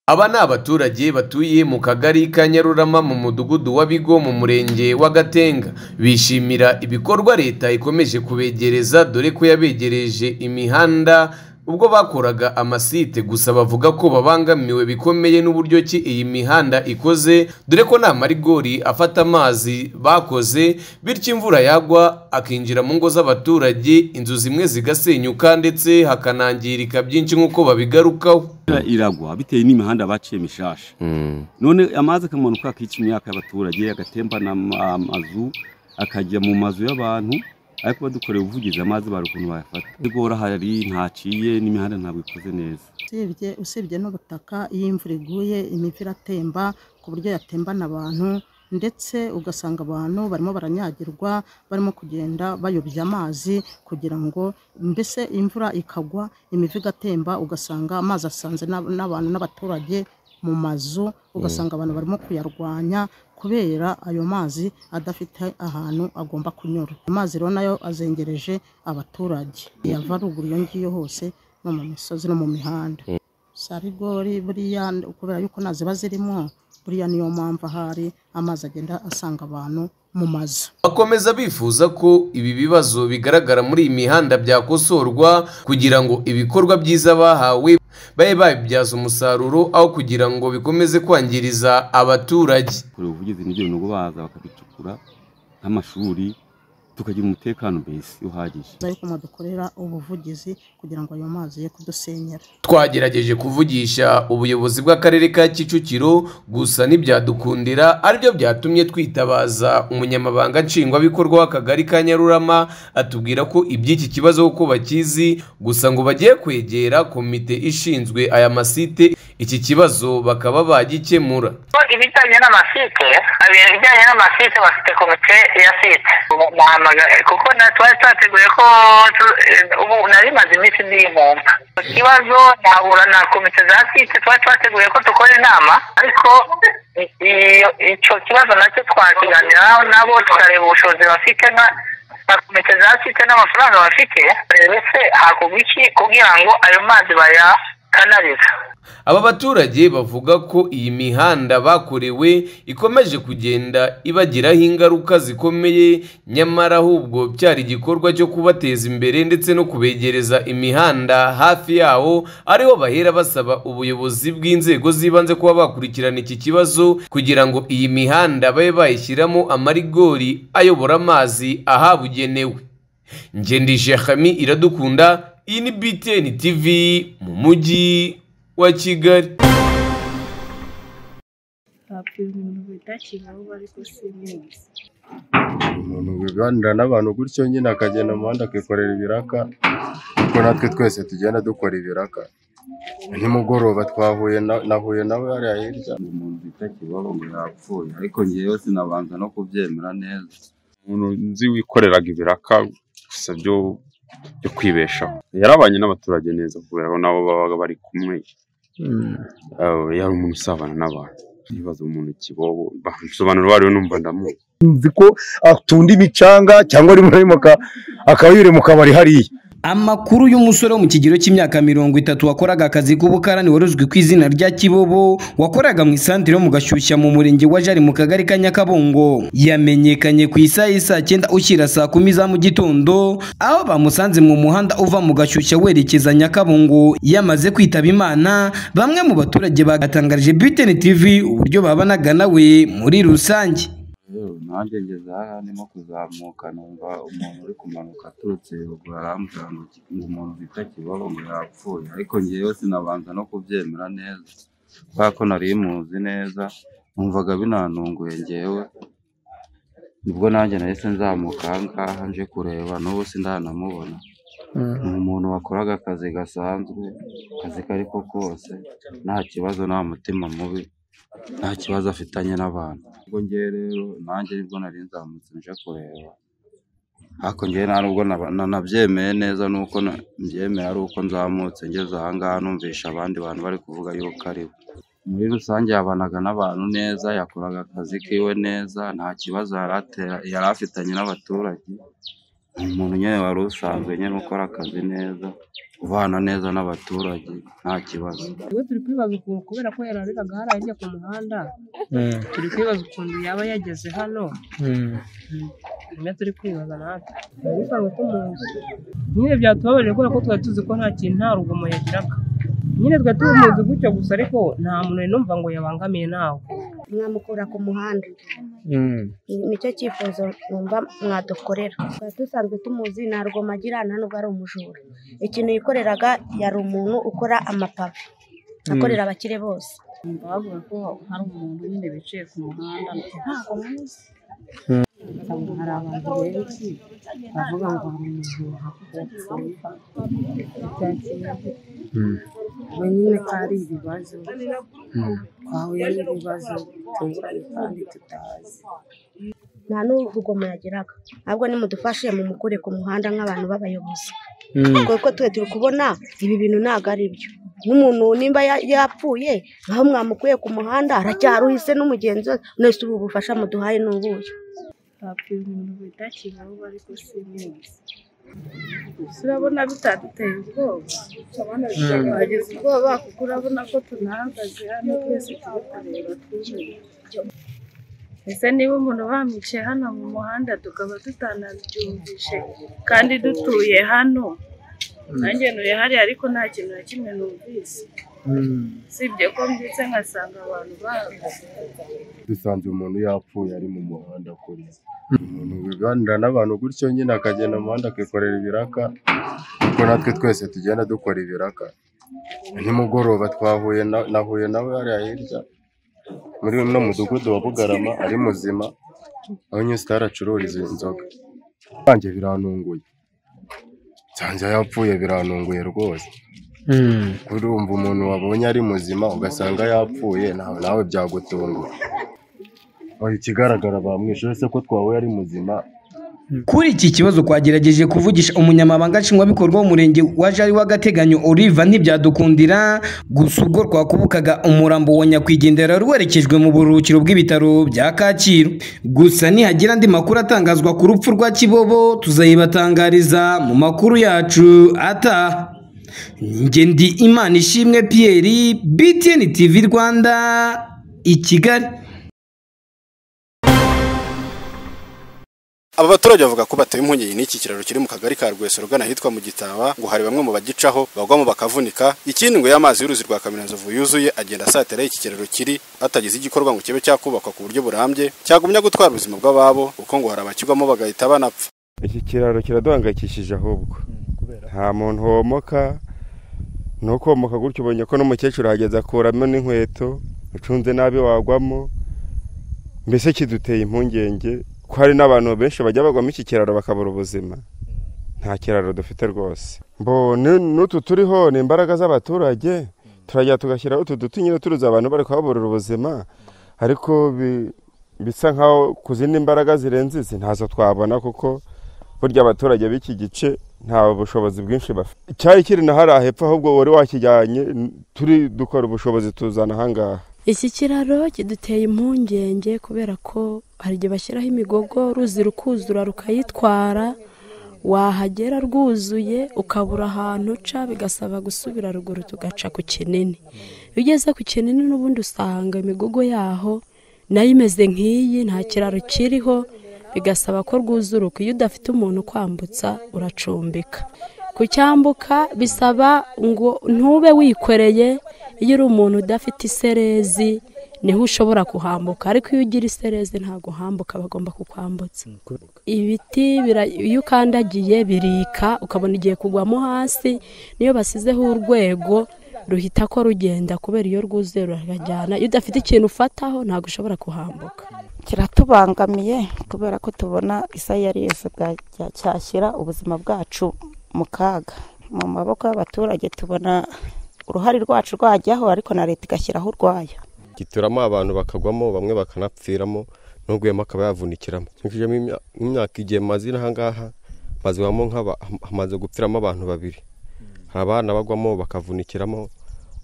Aba ni abaturage batuye mu kagari ka Nyarurama mu mudugudu wa Bigo mu murenge wa Gatenga, bishimira ibikorwa leta ikomeje kubegereza dore ko yabegereje imihanda ubwo bakoraga amasite gusa bavuga ko babangamiwe bikomeye n'uburyo ki iyi mihanda ikoze dore ko nta marigori afata amazi bakoze bityo imvura yagwa akinjira mu ngo z'abaturage inzu zimwe zigasenyuka ndetse hakanangirika byinshi nk'uko babigarukaho. Imvura iragwa bitewe n'imihanda baciye mishasha none amazi akamanuka akica imyaka y'abaturage agatembana ama- amazu akajya mu mazu y'abantu ariko badukoreye ubuvugizi amazi bari ukuntu bayafata igora hari ntaciye n'imihanda ntabwo ikoze neza usibye usibye n'ubutaka iyo imvura iguye imipira atemba ku buryo yatembana abantu ndetse ugasanga abantu barimo baranyagirwa barimo kugenda bayobya amazi kugira ngo mbese imvura ikagwa imivu igatemba ugasanga amazi asanze n'ab- n'abantu n'abaturage mu mazu ugasanga abantu barimo kuyarwanya kubera ayo mazi adafite ahantu agomba kunyura amazi rero nayo azengereje abaturage yava ruguru iyo ngiyo hose no mu misozi no mu mihanda za rigori buriya kubera yuko nta ziba zirimo buriya niyo mpamvu ahari amazi agenda asanga abantu mu mazu Bakomeza bifuza ko ibi bibazo bigaragara muri iyi mihanda byakosorwa kugira ngo ibikorwa byiza bahawe babe babibyaza umusaruro aho kugira ngo bikomeze kwangiriza abaturage. kure ubuvugizi n'ibyo bintu baza bakabicukura nk'amashuri tukagira umutekano mbese uhagije za yuko mwadukorera ubuvugizi kugira ngo ayo mazi ye kudusenyera Twagerageje kuvugisha ubuyobozi bw'akarere ka Kicukiro gusa ntibyadukundira aribyo byatumye twitabaza umunyamabanga nshingwabikorwa w'akagari ka Nyarurama atubwira ko iby'iki kibazo kuko bakizi gusa ngo bagiye kwegera komite ishinzwe aya masite iki kibazo bakaba bagikemura. ibijyanye n'amasite ibijyanye n'amasite bafite komite ya site muhamagaye kuko na- twari twateguye ko tu- eh, ubu nari maze iminsi ndiyumva ikibazo nahura na komite za site twari twateguye ko dukora inama ariko i- iyo- icyo kibazo nacyo twakiganiraho nabo tukareba ubushobozi bafite nka- nka komite za site n'amafaranga bafite ndetse hakorwa iki kugira ngo ayo mazi bayakanariza Aba baturage bavuga ko iyi mihanda bakorewe ikomeje kugenda ibagiraho ingaruka zikomeye nyamara ahubwo byari igikorwa cyo kubateza imbere ndetse no kubegereza imihanda hafi yawo ariho bahera basaba ubuyobozi bw'inzego z'ibanze kuba bakurikirana iki kibazo kugira ngo iyi mihanda babe bayishyiramo amarigori ayobora amazi ahabugenewe. Ngendishe Hami iradukunda iyi ni BTN TV mu mujyi wa Kigali. babwira umuntu widakiwe aho bari gusimuza umuntu wiganira n'abantu gutyo nyine akagenda mu muhanda akikorera ibiraka kuko natwe twese tugenda dukora ibiraka nimugoroba twahuye na- nahuye nawe hariya hirya umuntu bita kibaho ngo yapfuye ariko ngewe sinabanza no kubyemera neza umuntu nzi wikoreraga ibiraka gusa byo byo kwibeshaho yarabanye n'abaturage neza kubera ko nabo babaga bari kumwe Eh, yari umuntu usabana n'abantu ibibazo umuntu kibobo basobanura bariwe numva ndamuzi nzi ko atunda imicanga cyangwa rimwe na rimwe aka- akayure mu kabari hariya Amakuru y'umusore wo mu kigero cy'imyaka mirongo itatu wakoraga akazi k'ubukarani wari uzwi ku izina rya Kibobo wakoraga mu isantere yo mu gashyushya mu murenge wa Jari mu kagari ka Nyakabungo yamenyekanye ku isaha y'i saa cyenda ushyira saa kumi za mu gitondo aho bamusanze mu muhanda uva mu gashyushya werekeza Nyakabungo yamaze kwitaba Imana bamwe mu baturage bagatangarije BTN TV uburyo babanaga nawe muri rusange yewe nanjye ngeze aha ndimo kuzamuka numva umuntu uri kumanuka aturutse ruguru arambwira ngo ki- ngo umuntu bita kibaho ngo yapfuye ariko ngewe sinabanza no kubyemera neza kubera ko nari muzi neza numvaga binanunguye ngewe nibwo nanjye nahise nzamuka aha ngaha nje kureba n'ubu sindanamubona ni umuntu wakoraga akazi gasanzwe akazi kari ko kose nta kibazo nta mutima mubi nta kibazo afitanye n'abantu ubwo ngewe rero nanjye nibwo nari nzamutse nje kureba ariko ngewe nta nubwo naba- na- nabyemeye neza nuko na- mbyemeye ari uko nzamutse ngeze aha ngaha numvisha abandi bantu bari kuvuga yuko ari we muri rusange yabanaga n'abantu neza yakoraga akazi kiwe neza nta kibazo yari atera- yari afitanye n'abaturage ni umuntu nyine wari usanzwe nyine ukora akazi neza ubana neza n'abaturage nta kibazo Ubu turi kwibaza ukuntu kubera ko yarariraga hariya hirya ku muhanda turi kwibaza ukuntu yaba yageze hano niyo turi kwibaza natwe turabisanzwe tumuzi nyine byatubabaje kubera ko twari tuzi ko nta kintu nta rugomo yagiraga nyine twari tumuzi gutyo gusa ariko nta muntu numva ngo yabangamiye nawe mwamukura ku muhanda nicyo cyifuzo numva mwadukorera twari dusanzwe tumuzi nta rugoma agira nta nubwo ari umujura ikintu yikoreraga yari umuntu ukora amapave akorera abakire bose bavuga ko hari umuntu nyine bicaye ku muhanda ntabwo muzi hari abantu benshi bavuga ngo hari umujura kuko yapfuye ubwo nyine kari ibibazo twahuye n'ibibazo bitunguranye kandi tutazi nta n'urugomo yagiraga ahubwo nimudufashe mumukure ku muhanda nk'abantu b'abayobozi kuko twe turi kubona ibi bintu ntabwo ari byo nk'umuntu nimba ya- yapfuye nkaho mwamukuye ku muhanda aracyaruhise n'umugenzi we mwese ubu bufasha muduhaye ni ubuhe twabwira umuntu bidakibaho ariko si neza gusa urabona bitaduteye ubwoba twagize ubwoba kuko urabona ko tunahagaze hano twese turi kureba twumiwe ese niba umuntu bamwicaye hano mu muhanda tukaba tutanabyumvishe kandi dutuye hano nanjye ntuye hariya ariko nta kintu na kimwe numvise usibye ko mbyutse nkasanga abantu bahagaze dusanze umuntu yapfuye ari mu muhanda kuri umuntu wiganira n'abantu gutyo nyine akagenda mu muhanda akikorera ibiraka kuko natwe twese tugenda dukora ibiraka nimugoroba twahuye na- nahuye nawe hariya hirya muri uno mudugudu wa bugarama ari muzima aho nyine sitari acururiza inzoga banjye birantunguye nsanze yapfuye birantunguye rwose urumva umuntu wabonye ari muzima ugasanga yapfuye nawe nawe byagutungura Oya, ikigaragara bamwishe se ko twahuye ari muzima Kuri iki kibazo twagerageje kuvugisha umunyamabanga nshingwabikorwa w'umurenge wa Jari w'agateganyo Oliva ntibyadukundira gusa ubwo twakubukaga umurambo wa nyakwigendera wari werekejwe mu buruhukiro bw'ibitaro bya Kacyiru gusa nihagira andi makuru atangazwa ku rupfu rwa Kibobo tuzayibatangariza mu makuru yacu ataha njye ndi Imana ishimwe Pierre BTN TV Rwanda i Kigali Aba baturage bavuga ko batewe impungenge n'iki kiraro kiri mu kagari ka Rwesero ugana ahitwa mu Gitaba ngo hari bamwe mu bagicaho bagwamo bakavunika ikindi ngo y'amazi y'uruzi rwa Kaminanzovu yuzuye agenda asatira iki kiraro kiri atagize igikorwa ngo kibe cyakubakwa ku buryo burambye cyagumya gutwara ubuzima bw'ababo kuko ngo hari abakigwamo bagahita banapfa iki kiraro kiraduhangayikishije ahubwo nta muntu womoka ni ukomoka gutyo ubonye ko n'umukecuru ahageze akuramo n'inkweto ucunze nabi wagwamo mbese kiduteye impungenge ko hari n'abantu benshi bajya bagwamo iki kiraro bakabura ubuzima nta kiraro dufite rwose Mbo, ni- n'utu turiho ni imbaraga z'abaturage turajya tugashyiraho utu duti nyine turuza abantu bari kuhaburira ubuzima ariko bi- bisa nkaho ku zindi mbaraga zirenze izi ntazo twabona kuko burya abaturage b'iki gice nta bushobozi bwinshi bafite icyari kiri na hariya hepfo ahubwo wari wakijyanye n- turi dukora ubushobozi tuzana ahangaha iki kiraro kiduteye impungenge kubera ko hari igihe bashyiraho imigogo ruzi rukuzura rukayitwara wahagera rwuzuye ukabura ahantu uca bigasaba gusubira ruguru tugaca ku kinini iyo ugeze ku kinini n'ubundi usanga imigogo yaho nayo imeze nk'iyi nta kiraro kiriho bigasaba ko rwuzuruka iyo udafite umuntu ukwambutsa uracumbika kucyambuka bisaba ngo ntube wikoreye iyo uri umuntu udafite iserezi niho ushobora kuhambuka ariko iyo ugira iserezi ntabwo uhambuka bagomba kukwambutsa ibiti bira- iyo ukandagiye birika ukabona igiye kugwamo hasi niyo basizeho urwego ruhita ko rugenda kubera iyo rwuzuye rurajyana iyo udafite ikintu ufataho ntabwo ushobora kuhambuka kiratubangamiye kubera ko tubona isayariyesu cyashyira ubuzima bwacu mu kaga mu maboko y'abaturage tubona uruhare rwacu rwajyaho ariko na leta igashyiraho urwayo gituramo abantu bakagwamo bamwe bakanapfiramo n'uguyemo akaba yavunikiramo nkurikijemo imya- imyaka igihe maze iri aha ngaha mazibamo nk'aba hamaze gupfiramo abantu babiri hari abana bagwamo bakavunikiramo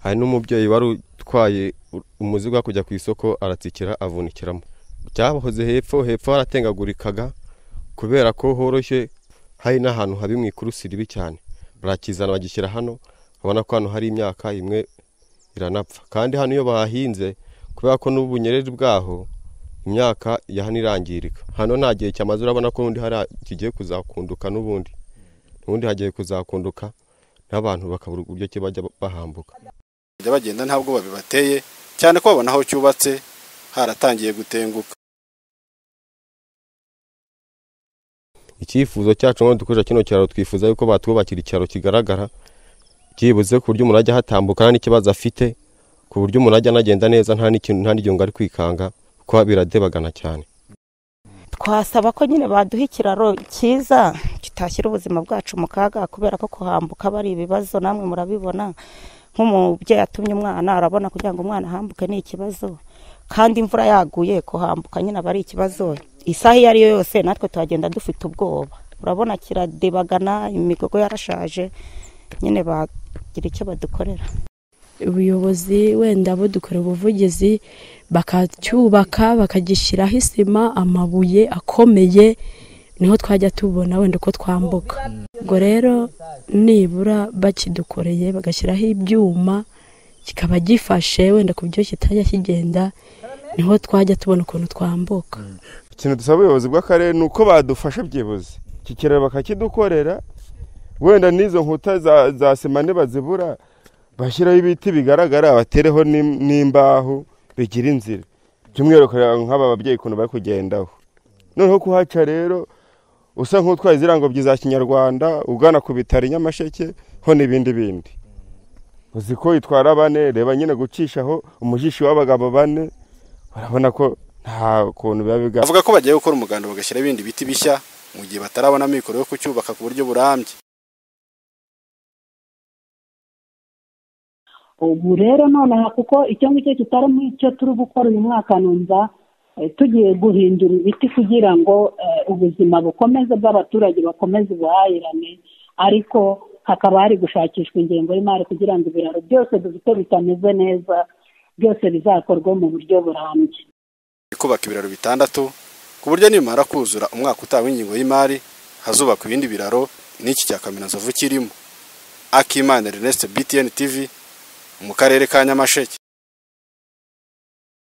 hari n'umubyeyi wari utwaye u- umuzigo wo kujya ku isoko aratsikira avunikiramo byahoze hepfo hepfo haratengagurikaga kubera ko horoshye hari n'ahantu habi mu ikurusiribi cyane barakizana bagishyira hano babona ko hano hari imyaka imwe iranapfa kandi hano iyo bahahinze kubera ko n'ubunyereri bwaho imyaka ya hano irangirika hano nta gihe cyamaze urabona ko ubundi hari kigiye kuzakunduka n'ubundi ubundi hagiye kuzakunduka n'abantu bakabura uburyo ki bajya bahambuka bajya bagenda nta bwoba bibateye cyane ko babona aho cyubatse haratangiye gutenguka icyifuzo cyacu ngo dukoresha kino kiraro twifuza yuko batwubakira ikiraro kigaragara byibuze ku buryo umuntu ajya hatambuka nta n'ikibazo afite ku buryo umuntu ajya anagenda neza nta n'ikintu nta n'igihunga ari kwikanga kuko biradebagana cyane twasaba ko nyine baduha ikiraro cyiza kitashyira ubuzima bwacu mu kaga kubera ko kuhambuka aba ari ibibazo namwe murabibona nk'umubyeyi atumye umwana arabona kugira ngo umwana ahambuke ni ikibazo kandi imvura yaguye kuhambuka nyine aba ari ikibazo isaha iyo ari yo yose natwe tuhagenda dufite ubwoba urabona kiradebagana imigogo yarashaje nyine bagira icyo badukorera ubuyobozi wenda budukorera ubuvugizi bakacyubaka bakagishyiraho isima amabuye akomeye niho twajya tubona wenda uko twambuka ubwo rero nibura bakidukoreye bagashyiraho ibyuma kikaba gifashe wenda ku buryo kitajya kigenda niho twajya tubona ukuntu twambuka ikintu dusaba ubuyobozi bw'akarere ni uko badufasha byibuze iki kiraro bakakidukorera wenda n'izo nkuta za- za sima nibazibura bashyiraho ibiti bigaragara batereho n'im- n'imbaho bigira inzira by'umwihariko nk'aba babyeyi ukuntu bari kugendaho noneho kuhaca rero usa nk'utwaye izirangobyi za kinyarwanda ugana ku bitaro i nyamasheke ho n'ibindi bindi uzi ko itwara bane reba nyine gucishaho umujishi w'abagabo bane barabona ko nta kuntu biba bigaragara bavuga ko bagiye gukora umuganda bagashyira ibindi biti bishya mu gihe batarabona amikoro yo kucyubaka ku buryo burambye ubu rero nonaha kuko icyo ngicyo kitari nk'icyo turi gukora uyu mwaka numva eh, tugiye guhindura ibiti kugira ngo eh, ubuzima bukomeze bw'abaturage bakomeze ubuhahirane ariko hakaba hari gushakishwa ingengo y'imari kugira ngo ibiraro byose dufite bitameze neza byose bizakorwe mu buryo burambye kubaka ibiraro bitandatu ku buryo nimara kuzura umwaka utaha w'ingingo y'imari hazubakwa ibindi biraro n'iki cya kaminazovu kirimo akimana Ernest BTN TV mu karere ka Nyamasheke